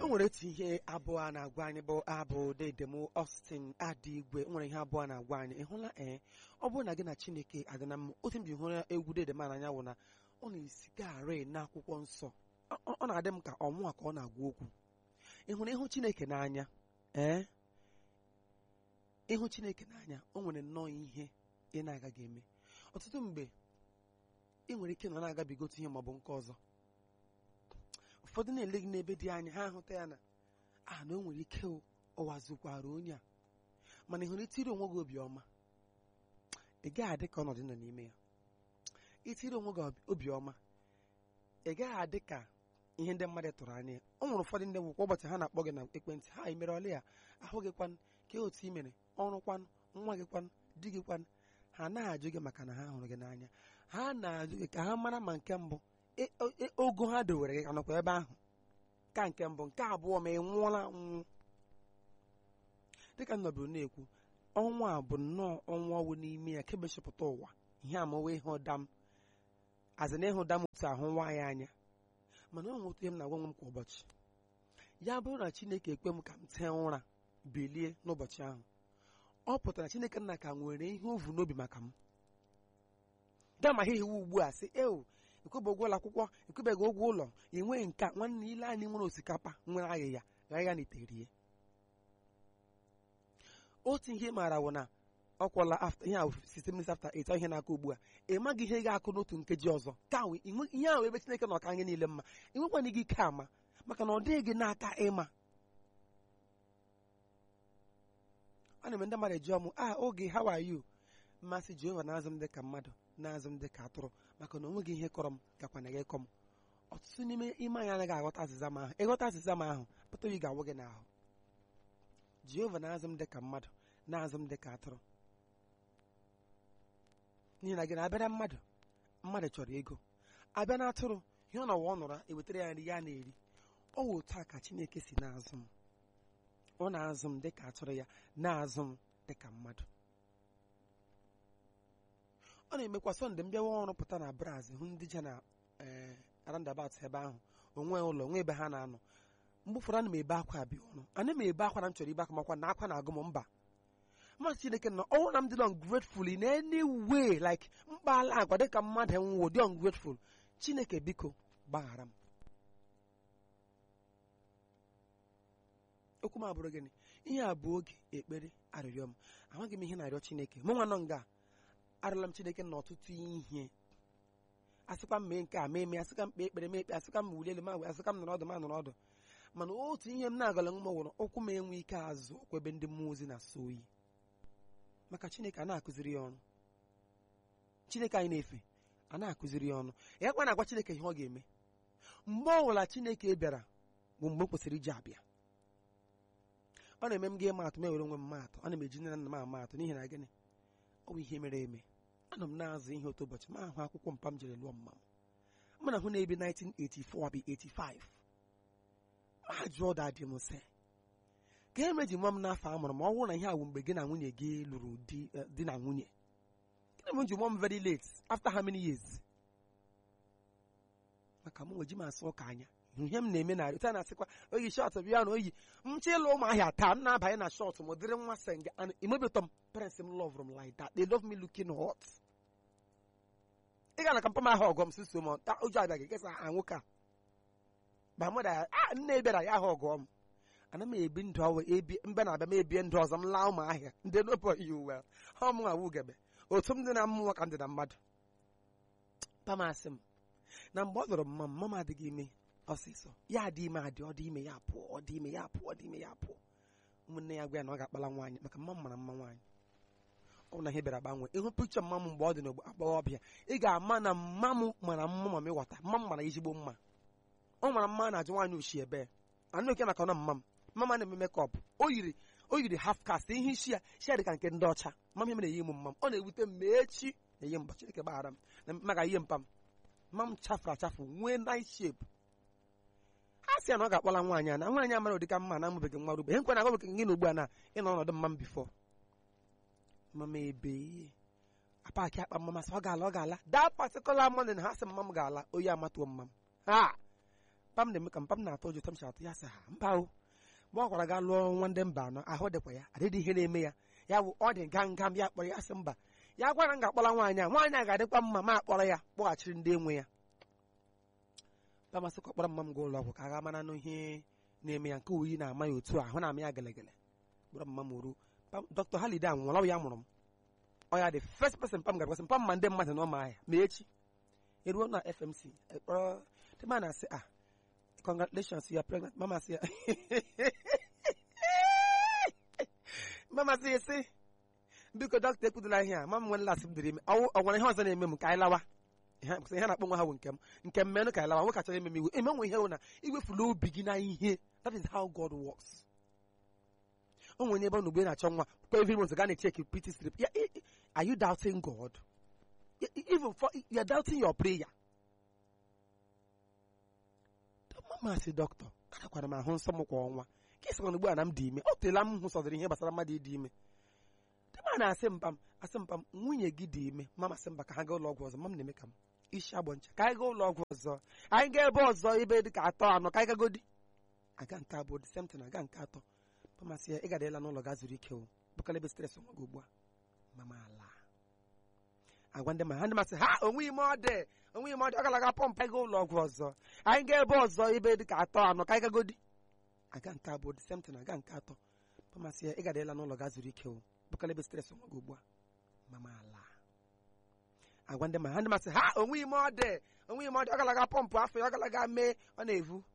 o nwere otu ihe abụọ a na-agwa anyị bụ abụ dedem Austin adị igwe o nwere ihe abụọ a na-agwa anyị ị hụla ee ọ bụrụ na gị na Chineke adị na mma otu m ji hụrụ egwu dedem a n'anya wụ na ọ na-esikarị n'akwụkwọ nsọ Ọ- ọ na-adị m ka ọnwụ a ka ọ na-agwa okwu ị hụrụ ịhụ Chineke n'anya ee ịhụ Chineke n'anya o nwere nnọọ ihe ị na-agaghị eme ọtụtụ mgbe ị nwere ike nọ na-agabiga otu ihe maọbụ nke ọzọ ụfọdụ na-ele gị n'ebe dị anya ha ahụta ya na a na o nwere ike o, ụwa zụkwara onye a mana ị hụrụ itiri onwe gị obiọma ị gaghị adị ka ọnọdụ nọ n'ime ya itiri onwe gị obi- obiọma ị gaghị adị ka ihe ndị mmadụ tụrụ anya ya. o nwere ụfọdụ ndị nwụkwa ụbọchị ha na-akpọ gị na ekwentị ha i mere ọlị ya ahụ gị kwan ka otu i mere ọrụ kwan nwa gị kwan di gị kwan ha na-ajụ gị maka na ha hụrụ gị n'anya ha na-ajụ gị ka ha mara ma nke mbụ e- o- e- ogo ha dowere gị ka nọkwa ebe ahụ ka nke mbụ nke abụọ ma ị nwụọla nwụ dịka nnọbụrụ na-ekwu ọnwa a bụ nnọọ ọnwa ọwụ n'ime ya kebechapụta ụwa ihe amawe ihe ụda m azị na ịhụ ụda m otu ahụ nwa ya anya mana ọ nwere otu ihe m na-agwa nwe m kwa ụbọchị ya bụrụ na Chineke ekwe m ka m tee ụra bilie n'ụbọchị ahụ ọ pụtara Chineke nna ka nwere ihe ovu n'obi maka m gama ha iwu ugbu a sị ewu ekwebe ụgwọ ụlọ akwụkwọ ekwebeghị ụgwọ ụlọ enweghị nke a nwanne ile anyị nwere osikapa nwere aghịgha ghagha na iterie otu ihe ị maara wụ na ọ kwụla after ihe a site minutes after eight ọ ihe na-akụ ugbu a ị maghị ihe ga-akụ n'otu nkeji ọzọ ka ahụ inwe- ihe ahụ ebe Chineke na ọka anyị niile mma ị nwekwana gị ike ama maka na ọ dịghị gị n'aka ịma ọ na-eme ndị mmadụ ejụọ m ah oge how are you mmasị Jehova na-azụ m dịka mmadụ na-azụ m dịka atụrụ maka na o nweghị ihe kọrọ m gakwa na gị kọ m ọtụtụ n'ime ime anyị anaghị aghọta azịza m ahụ ịghọta azịza m ahụ pụta oyi ga-awụ gị n'ahụ Jehova na-azụ m dịka mmadụ na-azụ m dịka atụrụ n'ihi na gị na-abịara mmadụ mmadụ chọrọ ego abịa na atụrụ ihe ọ nọwa ọ nọrọ ewetara ya nri ya na-eri ọ wụ otu a ka Chineke si na-azụ m ọ na-azụ m dịka atụrụ ya na-azụ m dịka mmadụ ọ na-emekwa sọnde m bịawa ọrụ pụta na braz hụ ndị je na ee arandabat ebe ahụ onwe ụlọ nwe ebe ha na-anọ mgbe ụfọdụ ana m ebe akwa abịa ọrụ ana m ebe akwa na m chọrọ ibe akwa makwa na akwa na-agụ m mba mmasị Chineke nọ ọnwụ na m dị ungrateful in any way like mkpala agwa dịka mmadụ nwụọ dị ungrateful Chineke biko gbaghara m okwu m abụrụ gịnị ihe a bụ oge ekpere arịrịọ m amaghị m ihe na-arịọ Chineke mụ nwa nọ nga arịọla m Chineke na ọtụtụ ihe asịkwa m mee nke a mee mee asịka m kpee ekpere mee ekpe asịka m wulie elu ma wee asịka m nọrọ ọdụ ma nọrọ ọdụ mana otu ihe m na-agala nwa wụrụ ụkwụ m enwe ike azụ ụkwụ ebe ndị mmụọ ozi na-asọ oyi maka Chineke a na-akụziri ya ọrụ Chineke anyị na-efe a na-akụziri ya ọnụ ya kwa na-agwa Chineke ihe ọ ga-eme mgbe ọ bụla Chineke bịara bụ mgbe m kwesịrị iji abịa ọ na-eme m ga-eme atụ m ewere onwe m maatụ ana m eji nne na nna m ama atụ n'ihi na gịnị ọ bụ ihe mere eme anọ m na-azụ ihe otu ụbọchị ma ahụ akwụkwọ mpa m jere lụọ mma m mana hụ na ebe 1984 bụ 85 ma jụọ dadị m sị ka e meji nwa m n'afọ a mụrụ ma ọ bụrụ na ihe a bụ mgbe gị na nwunye gị lụrụ di eh, di na nwunye gịnị m ji mụọ m very late after how many years maka m nweji m asụ ụka anya ihe m na-eme na otu a na-asịkwa oyi shọt bịa na oyi m chọ ịlụ ụmụahịa taa m na-abanye na shọt m dịrị nwa senge imebetọ m parents m love m like that they love me looking hot ị ga na kampa m ahụ ọgọ m si so m ta ụjọ abịaghị kesa a nwoke a ba mmadụ a "Ah, nne bịara ya ahụ ọgọ m ana m ebi ndụ ọwụ ebi mbe na-abịa m ebie ndụ ọzọ m laa ụmụahịa ndị nopụ you well ha ọmụ awụ ugebe otu m dị na mmụọ ka m dị na mmadụ pamasị m na mgbe ọ lụrụ mma m mma m adịghị ime ọsịsọ ya adị ime adị ọ dị ime ya pụọ ọ dị ime ya pụọ ọ dị ime ya pụọ ụmụnne ya gwa ya na ọ ga-akpala nwaanyị maka mma m mara mma nwaanyị ọ bụ na ihe bịara gbanwee ịhụ pikchọ mma m mgbe ọ dị n'agbọghọbịa ị ga-ama na mma m mara mma ma m ịghọta mma m mara ezigbo mma ọ mara mma a na-ajụ nwaanyị oshi ebe anụ oke maka na mma m mma m na-eme mekọp o yiri o yiri half cast ihe isi ya isi ya dị ka nke ndị ọcha mma m na-eyi m mma m ọ na-ewute m ma echi na-eyi m Chineke gbaghara m na maka ihe mpa m mma m chafụrụ achafụ nwee nice shape a sị ya na ọ ga-akpọla nwaanyị a na nwaanyị amara ụdịka mma na amụbeghị nwa rube ihe nkwe na-agwabeghị gị na ugbu a na ịnọ ọnọdụ mma m bifọ mama ebe apaki akpa mma masị ọ ga-ala ọ ga-ala that particular morning ha sị mma m ga-ala oyi amatuo mma m ha pam na-eme ka mpam na-atọ ụjọ tam si atụ ya sị ha mba o mgbe ọ gwara ga lụọ nwa ndị mba anọ ahụ dịkwa ya adịdị ihe na-eme ya ya bụ ọ dị nga nga m ya kpọrọ ya sị mba ya gwara m ga-akpọrọ nwaanyị a nwaanyị a ga-adịkwa mma ma akpọrọ ya kpọghachiri ndị enwe ya pamasị ka ọ kpọrọ mma m gaa ụlọ ọgwụ ka a ga mara n'ihe na-eme ya nke oyi na-ama ya otu a ahụ na-ama ya gelegele kpọrọ mma m ruo dọkịta halide a nwụrụ ọ bụ ya mụrụ m ọ ya dị first person pam ga-agwasị mpam ma ndị mmadụ na ọma ahịa ma echi eruo na fmc ekpọrọ ndị ma na-asị ah congratulations you are pregnant mama sị ya mama sị ya sị biko dọkịta ekwudola ihe a mama nwere lasị m dịrị ime ọ ọ nwere ihe ọzọ na-eme m ka anyị lawa ihe ihe na-akpọ nwa ha bụ nke m nke m menụ ka anyị lawa nwoke achọrọ ime m iwe eme nwe ihe hụ na iwefula obi gị na ihe that is how God works o nwere ebe ọ n'ugbe na-achọ nwa kwa every month ga na-echeki pt strip Ya, i- i- are you doubting God Ya, i- even for you are doubting your prayer mama sị dọkịta anakwara m ahụ nsọ m kwa ọnwa ka ị sịkwana ugbu a na m dị ime o teela m hụsọdịrị ihe gbasara mmadụ ịdị ime dịma na-asị mpam asị mpam nwunye gị dị ime mama sị mba ka ha gaa ụlọ ọgwụ ọzọ mam na-eme ka m isi agbọ ncha ka anyị gaa ụlọ ọgwụ ọzọ anyị gaa ebe ọzọ ebe dị ka atọ anọ ka anyị gagodi aga nke abụọ the same thing aga nke atọ pamasị ya ị gadela n'ụlọ gaa zuru ike o bụkala ebe stres nwa gị ugbu a mama ala agwa ndị ma ha ndị masị ha onwe ime ọ dị onwe ime ọ dị ọ galaga pọmpụ anyị gaa ụlọ ọgwụ ọzọ anyị gaa ebe ọzọ ebe dị ka atọ anọ ka anyị gagodi aga nke abụọ the same thing aga nke atọ pamasị ya ị gadela n'ụlọ gaa zuru ike o bụkala ebe stres nwa gị ugbu a mama ala agwa ndị ma ha ndị masị ha onwe ime ọ dị onwe ime ọ dị ọ galaga pọmpụ afọ ya ọ galaga mee ọ na-evu